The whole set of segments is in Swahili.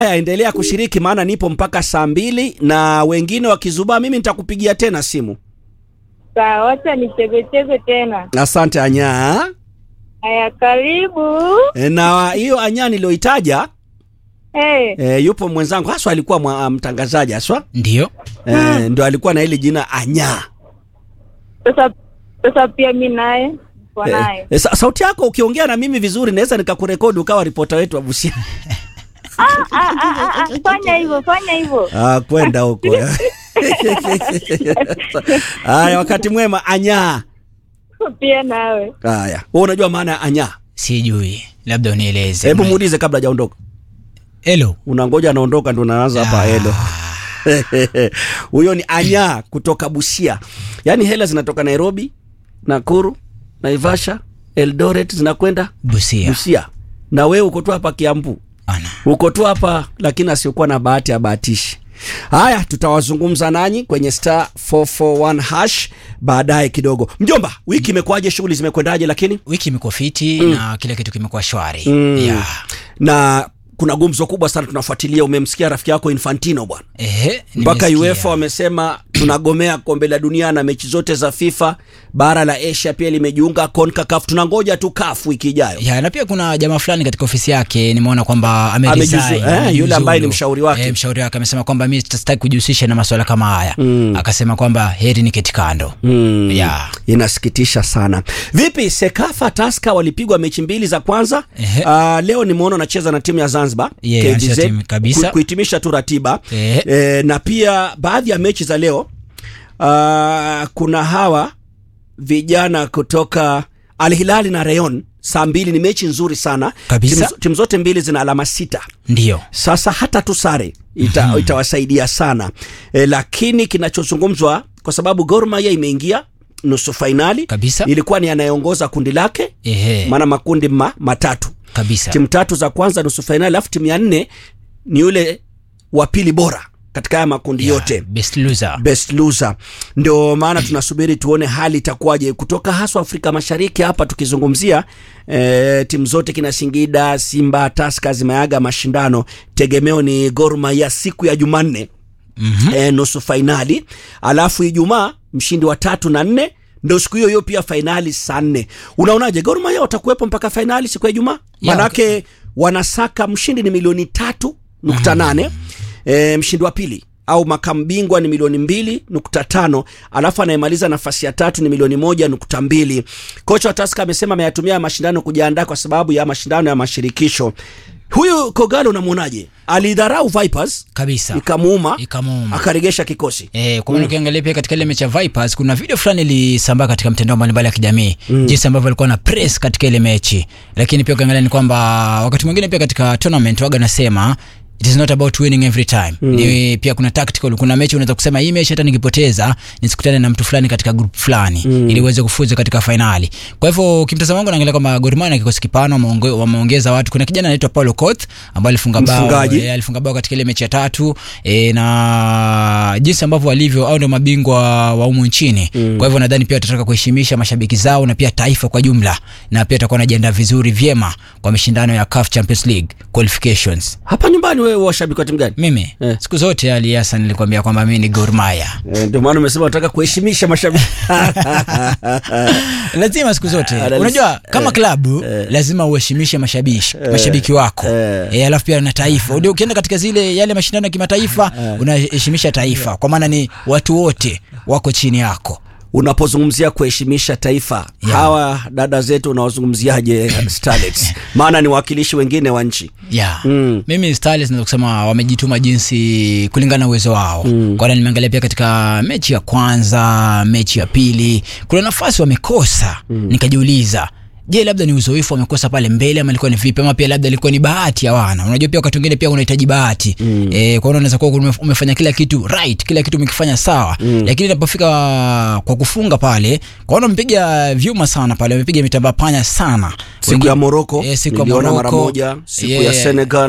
Haya, endelea kushiriki maana nipo mpaka saa mbili na wengine wakizubaa, mimi nitakupigia tena simu. Sawa, wacha nichezecheze tena. Asante Anya. Haya, karibu. E, na hiyo Anya niliyoitaja Hey, e, yupo mwenzangu haswa alikuwa mwa, mtangazaji haswa Ndio. e, ndo alikuwa na hili jina Anya. sasa sasa pia mi naye kwa E, naye e, sa, sauti yako ukiongea na mimi vizuri naweza nikakurekodi ukawa ripota wetu wa Busia. Ah, ah, ah, ah, ah, fanya hivyo, fanya hivyo. Ah, kwenda huko. Haya, wakati mwema Anya. Pia nawe. Haya, wewe unajua maana ya Anya? Sijui. Labda unieleze. Hebu muulize kabla hajaondoka. Hello. Unangoja anaondoka ndo unaanza hapa helo. Huyo ni Anya kutoka Busia. Yaani hela zinatoka Nairobi, Nakuru, Naivasha, Eldoret zinakwenda Busia. Busia. Na wewe uko tu hapa Kiambu. Ana. Uko tu hapa lakini asiokuwa na bahati abahatishi. Haya, tutawazungumza nanyi kwenye star 441 hash baadaye kidogo. Mjomba, wiki imekuwaje? Shughuli zimekwendaje? Lakini Wiki imekuwa fiti na kila kitu kimekuwa shwari. Mm. Yeah. na kuna gumzo kubwa sana tunafuatilia. Umemsikia rafiki yako Infantino bwana, Ehe, mpaka nimesikia. UEFA wamesema tunagomea kombe la dunia na mechi zote za FIFA. Bara la Asia pia limejiunga CONCACAF. Tunangoja tu CAF wiki ijayo. ya na pia kuna jamaa fulani katika ofisi yake nimeona kwamba Amejizu- ameresign, eh, amejiuzulu. yule ambaye ni mshauri wake. eh, mshauri wake amesema kwamba mimi sitaki kujihusisha na masuala kama haya akasema kwamba heri ni keti kando Mm. ya Inasikitisha sana. Vipi Sekafa Taska walipigwa mechi mbili za kwanza. Ehe. Uh, leo nimeona wanacheza na timu ya Zanzibar Yeah, KVZ, anacheza timu kabisa. ku- kuhitimisha tu ratiba Ehe. e, na pia baadhi ya mechi za leo uh, kuna hawa vijana kutoka Al Hilali na Rayon saa mbili ni mechi nzuri sana Kabisa. timu, timu zote mbili zina alama sita ndio sasa hata tu sare ita, itawasaidia sana e, lakini kinachozungumzwa kwa sababu Gor Mahia imeingia nusu fainali Kabisa. ilikuwa ni anayeongoza kundi lake ehe maana makundi ma, matatu kabisa timu tatu za kwanza nusu fainali alafu timu ya nne ni yule wa pili bora katika haya makundi Ya, yote best loser best loser ndio maana tunasubiri tuone hali itakuwaje kutoka haswa afrika mashariki hapa tukizungumzia e, timu zote kina singida simba taska zimeaga mashindano tegemeo ni Gor Mahia siku ya jumanne Mhm. e, nusu fainali alafu ijumaa mshindi wa tatu na nne ndo siku hiyo hiyo pia fainali saa nne unaonaje Gor Mahia watakuwepo mpaka fainali siku ya ijumaa Ya, manake wanasaka mshindi ni milioni tatu nukta nane e, mshindi wa pili au makamu bingwa ni milioni mbili nukta tano alafu anayemaliza nafasi ya tatu ni milioni moja nukta mbili kocha wa Tusker amesema ameyatumia mashindano kujiandaa kwa sababu ya mashindano ya mashirikisho huyu Kogalo unamwonaje alidharau Vipers kabisa ikamuuma ikamuuma akaregesha kikosi Eh, kwa maana ukiangalia pia katika ile mechi ya Vipers kuna video fulani ilisambaa katika mtandao mbalimbali ya kijamii jinsi ambavyo alikuwa na press katika ile mechi, lakini pia ukiangalia ni kwamba wakati mwingine pia katika tournament waga nasema it is not about winning every time ni pia kuna tactical kuna mechi unaweza kusema hii mechi hata nikipoteza nisikutane na mtu fulani katika group fulani ili uweze kufuzu katika fainali kwa hivyo kimtazamo wangu naangalia kwamba Gor Mahia na kikosi kipana wameonge- wameongeza watu kuna kijana anaitwa Paulo Koth ambaye alifunga bao Mfungaji. eh, alifunga bao katika ile mechi ya tatu e, na jinsi ambavyo walivyo au ndio mabingwa wa humu nchini mm. kwa hivyo nadhani pia watataka kuheshimisha mashabiki zao na pia taifa kwa jumla na pia atakuwa anajiandaa vizuri vyema kwa mashindano ya CAF Champions League qualifications hapa nyumbani wewe washabiki wa timu gani mimi Eh. siku zote Ali Hassan nilikwambia kwamba mimi ni Gor Mahia Eh, ndio maana umesema unataka kuheshimisha mashabiki lazima siku zote Ah, unajua eh, kama klabu lazima uheshimishe mashabiki mashabiki wako eh. eh, alafu pia na taifa Ndio ukienda katika zile yale mashindano ya kimataifa unaheshimisha taifa kwa maana ni watu wote wako chini yako unapozungumzia kuheshimisha taifa Yeah. hawa dada zetu unawazungumziaje Starlets maana ni wawakilishi wengine wa nchi yeah. Mm. mimi Starlets naweza kusema wamejituma jinsi kulingana na uwezo wao mm. kwa hiyo nimeangalia pia katika mechi ya kwanza mechi ya pili kuna nafasi wamekosa mm. nikajiuliza je labda ni uzoefu wamekosa pale mbele ama ilikuwa ni vipi ama pia labda ilikuwa ni bahati ya wana unajua pia wakati mwingine pia unahitaji bahati mm. e, kwa hiyo unaweza kuwa ume- umefanya kila kitu right kila kitu umekifanya sawa mm. lakini inapofika kwa kufunga pale kwa hiyo mpiga vyuma sana pale wamepiga mitambaa panya sana siku ya Morocco Eh, siku ya niliona mara Morocco. moja siku Yeah. ya Senegal Wa-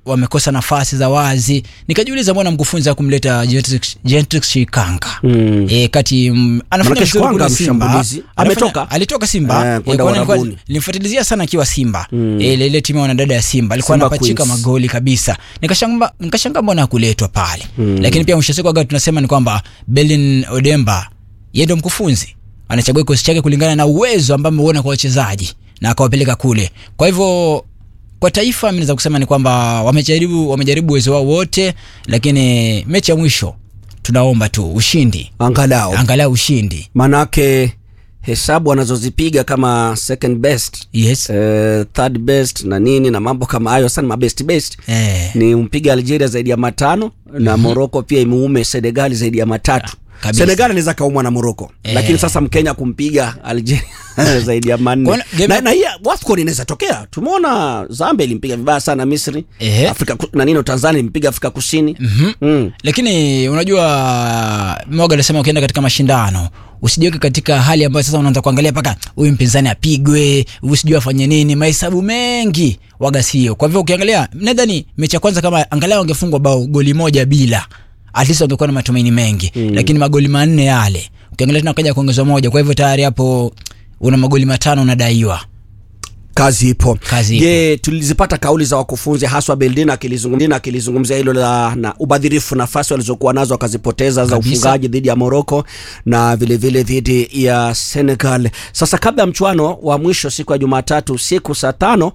wamekosa nafasi za wazi nikajiuliza mbona mkufunzi akumleta Gentrix- Gentrix Shikanga Mm. e, kati mm, anafanya Manake vizuri Shikwanga kule Simba. mshambulizi. Anafanya- Ametoka? alitoka Simba Eh, Eh, kwenda kwa nilikuwa- Uarabuni. nilimfuatilizia sana akiwa Simba mm. e, ile ile timu ya wanadada ya Simba alikuwa Simba anapachika Queens. magoli kabisa nikashanga nikashanga mbona hakuletwa pale mm. lakini pia mwisho wa siku aga tunasema ni kwamba Belin Odemba yeye ndo mkufunzi anachagua kikosi chake kulingana na uwezo ambao ameona kwa wachezaji na akawapeleka kule kwa hivyo kwa taifa mi naweza kusema ni kwamba wamejaribu wamejaribu uwezo wao wote lakini mechi ya mwisho tunaomba tu ushindi angalau angalau ushindi manake hesabu anazozipiga kama second best yes eh, third best na nini na mambo kama hayo sana mabest best eh, ni mpiga algeria zaidi ya matano na moroko pia imuume senegali zaidi ya matatu kabisa. senegali anaweza kaumwa na moroko Eh. lakini sasa mkenya kumpiga algeria zaidi ya manne Kuona game- na, na hii wafcon inaweza tokea tumeona zambia ilimpiga vibaya sana misri Ehe. afrika Ku- na nino tanzania ilimpiga afrika kusini Mhm. mm. lakini unajua moga alisema ukienda katika mashindano usijiweke katika hali ambayo sasa unaanza kuangalia mpaka huyu mpinzani apigwe huyu sijui afanye nini mahesabu mengi waga sio kwa hivyo ukiangalia nadhani mechi ya kwanza kama angalau angefungwa bao goli moja bila at least wangekuwa na matumaini mengi mm. lakini magoli manne yale ukiangalia tena kaja kuongezwa moja kwa hivyo tayari hapo una magoli matano unadaiwa kazi ipo Kazi ipo. je tulizipata kauli za wakufunzi haswa beldin akilizungumzia akilizungumzia hilo la na ubadhirifu nafasi walizokuwa nazo akazipoteza za Kabisa. ufungaji dhidi ya moroko na vilevile dhidi ya senegal sasa kabla ya mchuano wa mwisho siku ya jumatatu usiku saa tano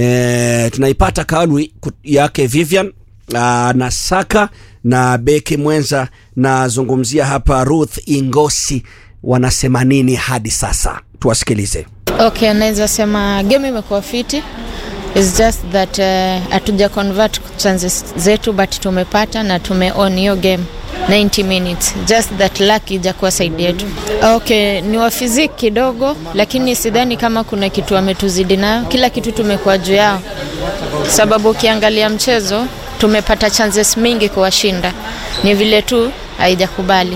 e, tunaipata kauli ku- yake vivian aa, na saka na beki mwenza nazungumzia hapa ruth ingosi wanasema nini hadi sasa tuwasikilize Okay, naweza sema game imekuwa fiti. It's just that uh, hatuja convert chances zetu but tumepata na tume on hiyo game 90 minutes. Just that luck ijakuwa side yetu. Okay, ni wa physique kidogo lakini sidhani kama kuna kitu wametuzidi nayo. Kila kitu tumekuwa juu yao. Sababu ukiangalia mchezo tumepata chances mingi kuwashinda. Ni vile tu haijakubali.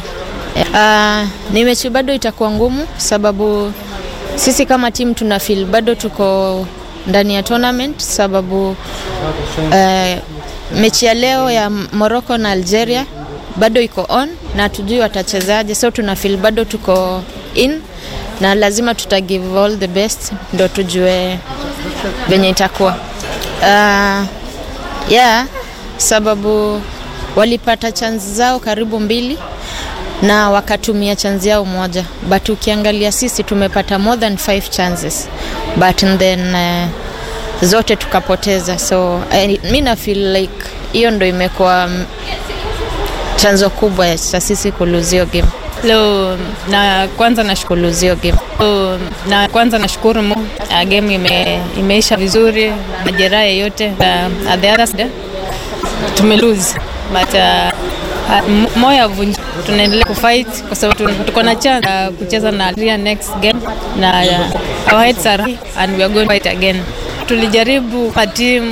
Uh, ni mechi bado itakuwa ngumu sababu sisi kama timu tuna feel bado tuko ndani ya tournament sababu uh, mechi ya leo ya Morocco na Algeria bado iko on na tujui watachezaje, so tuna feel bado tuko in na lazima tuta give all the best ndo tujue venye itakuwa. Uh, yeah, sababu walipata chance zao karibu mbili na wakatumia chance yao moja but ukiangalia sisi tumepata more than five chances but then uh, zote tukapoteza so uh, mi na feel like hiyo ndo imekuwa mm, chanzo kubwa cha sisi kuluzio game Leo na kwanza nashukuru kuluzio game Leo, na kwanza nashukuru Mungu uh, game ime, imeisha vizuri, majeraha yote uh, at the other side tume lose but uh, uh, m- moyo avunji, tunaendelea kufight kwa sababu tun- tuko na chance ya kucheza na Algeria next game na uh, our heads are high and we are going to fight again. Tulijaribu kwa team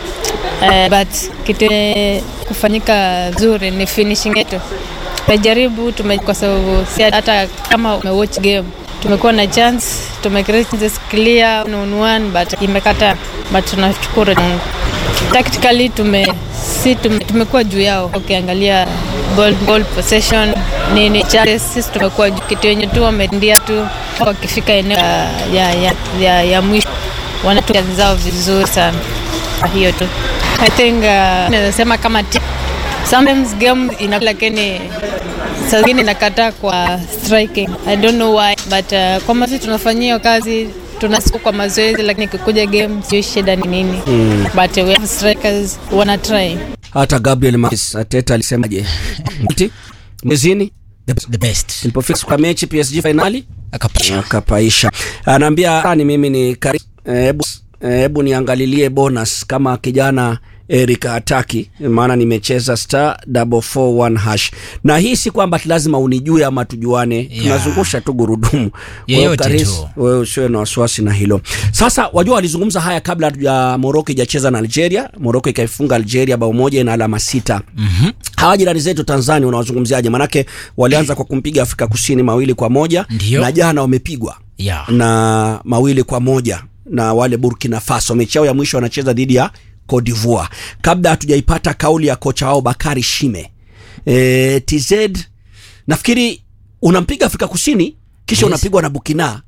uh, but kitu eh, kufanyika vizuri ni finishing yetu tumejaribu tume, kwa sababu si hata kama umewatch game tumekuwa na chance tumecreate chances clear one on one but imekata but tunashukuru Mungu tactically tume si tume, tumekuwa juu yao ukiangalia ball, ball possession nini chances sisi tumekuwa juu kitu yenye tu wamendia tu wakifika eneo ya, ya, ya, ya, ya mwisho wanatumia zao vizuri sana Kwa hiyo tu I think uh, naweza sema kama team sometimes game ina lakini saa zingine inakataa kwa striking i don't know why but uh, kwa mazi tunafanyia hiyo kazi tunasiku kwa mazoezi lakini ikikuja game sio shida ni nini mm. but we have strikers wana try hata gabriel Marquez, ateta alisemaje Ati, mwezini the best ilipofika siku ya mechi psg fainali akapasha akapaisha anaambia ni mimi ni kari hebu hebu niangalilie bonus kama kijana Eric hataki maana nimecheza star 441 hash na hii si kwamba ati lazima unijue ama tujuane Yeah. tunazungusha tu gurudumu Kwa hiyo Yeyote Karis, tu. wewe usiwe na wasiwasi na hilo sasa wajua walizungumza haya kabla ya moroko ijacheza na algeria moroko ikaifunga algeria bao moja ina alama sita Mhm. hawa jirani zetu tanzania unawazungumziaje manake walianza kwa kumpiga afrika kusini mawili kwa moja Ndio. na jana wamepigwa yeah. na mawili kwa moja na wale burkina faso mechi yao ya mwisho wanacheza dhidi ya Cote d'Ivoire. Kabla hatujaipata kauli ya kocha wao Bakari Shime. E, TZ nafikiri unampiga Afrika Kusini kisha Yes. unapigwa na Burkina